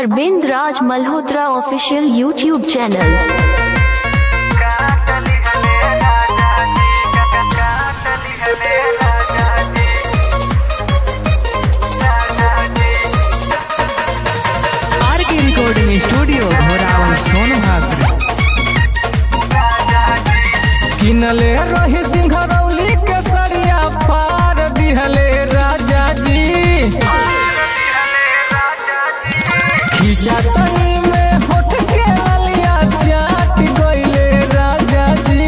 Arvind Raj Malhotra official YouTube channel R K recording studio Ghorawal Sonbhadra किनले रही सिंघरौली के सरिया पार दिहले राजा जी खींचा तनी में होठ के ललिया चाट गइले राजा जी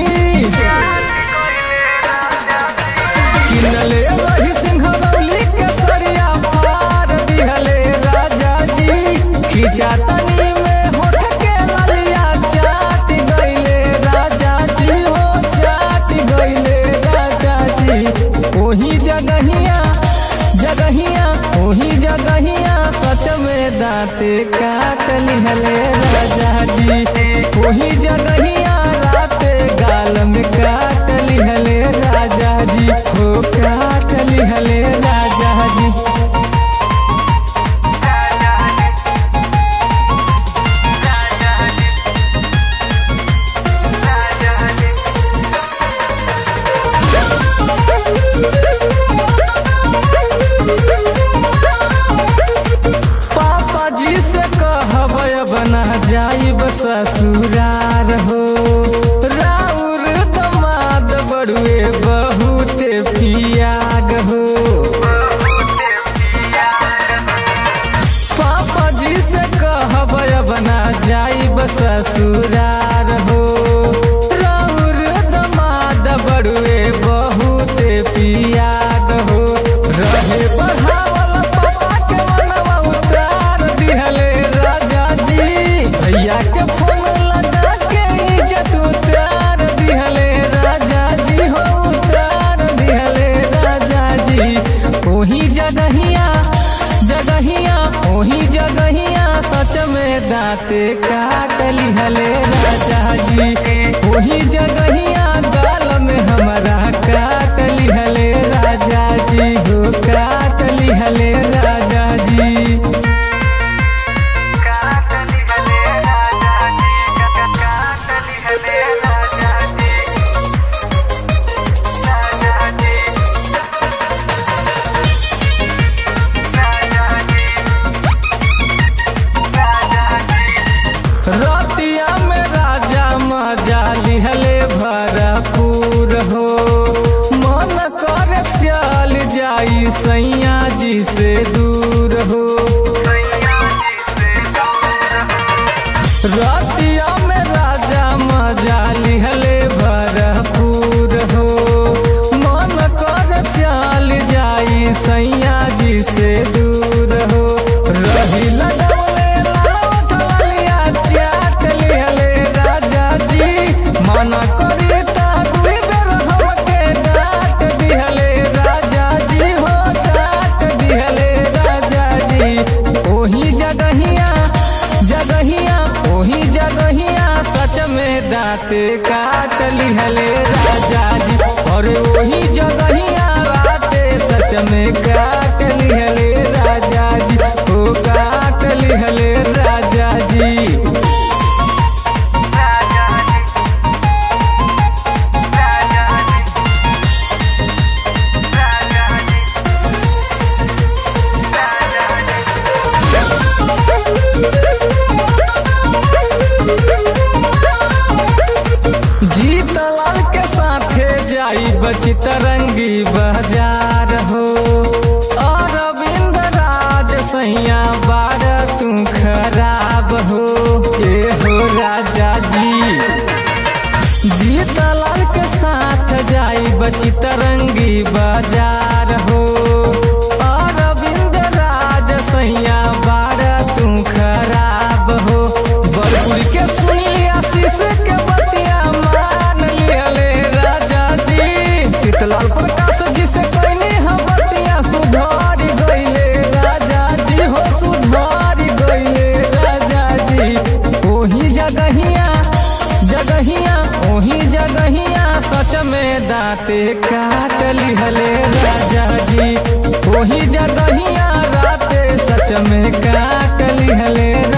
किनले रही सिंघरौली के सरिया पार दिहले राजा जी खींचा तनी में होठ के ललिया चाट गइले राजा जी हो चाट गइले राजा जी ओही जगहिया जगहिया ओही जगहिया सच में दांते काट लिहले राजा जी ओही जगहिया राते गाल में काट लिहले राजा जी हो काट लिहले राजा जी पापा जी से कहब बना जाइब ससुरार हो राउर दमाद बड़ुए बहुते पियाग हो पापा जी से कहब बना जाइब ससुरार हो राउर दमाद बड़ुए बहुते पियाग हो रहे बढ़ावल पापा के मनवा उतार दिहले राजा जी भैया के फोन लगा के इज्जत उतार दिहले राजा जी हो उतार दिहले राजा जी ओही जगहिया जगहिया ओही जगहिया सच में दांते काट लिहले राजा जी ओही जगहिया गाल में हमारा काट लिहले राजा जी हो काट लिहले राजा जी रतिया में राजा मजा लिहले भरपूर हो मन कर चल जाई सैया जी से दूर हो रतिया में राजा मजा लिहले भरपूर हो मन कर चल जाई सैया जी से दूर हो रही लगौले लालवट ललिया चाट लिहले राजा जी मना करी ता दुई बेर हमके डांट दिहले राजा जी हो डांट दिहले राजा जी ओही जगहिया जगहिया ओही जगहिया सच में दांते काट लिहले राजा जी और ओही जगहिया राते सच में काट लिहले राजा जी ओ काट लिहले राजा जी जीतलाल के साथे जाई बची तरंगी बाजार हो अरविंद राज सैया बार तू खराब हो ए हो राजा जी जीतलाल के साथ जाई बची तरंगी बाजार हो अरविंद राज सैया बार तू खराब हो बरपुर के सुनी आशीष के बतिया मान लिहले राजा जी शीतलाल प्रकाश जी से कहने हम बतिया सुधारी गइले राजा जी हो सुधारी गइले राजा जी ओही जगहिया जगहिया ओही जगहिया सच में दांते काट लिहले राजा जी ओही जगहिया राते सच में काट लिहले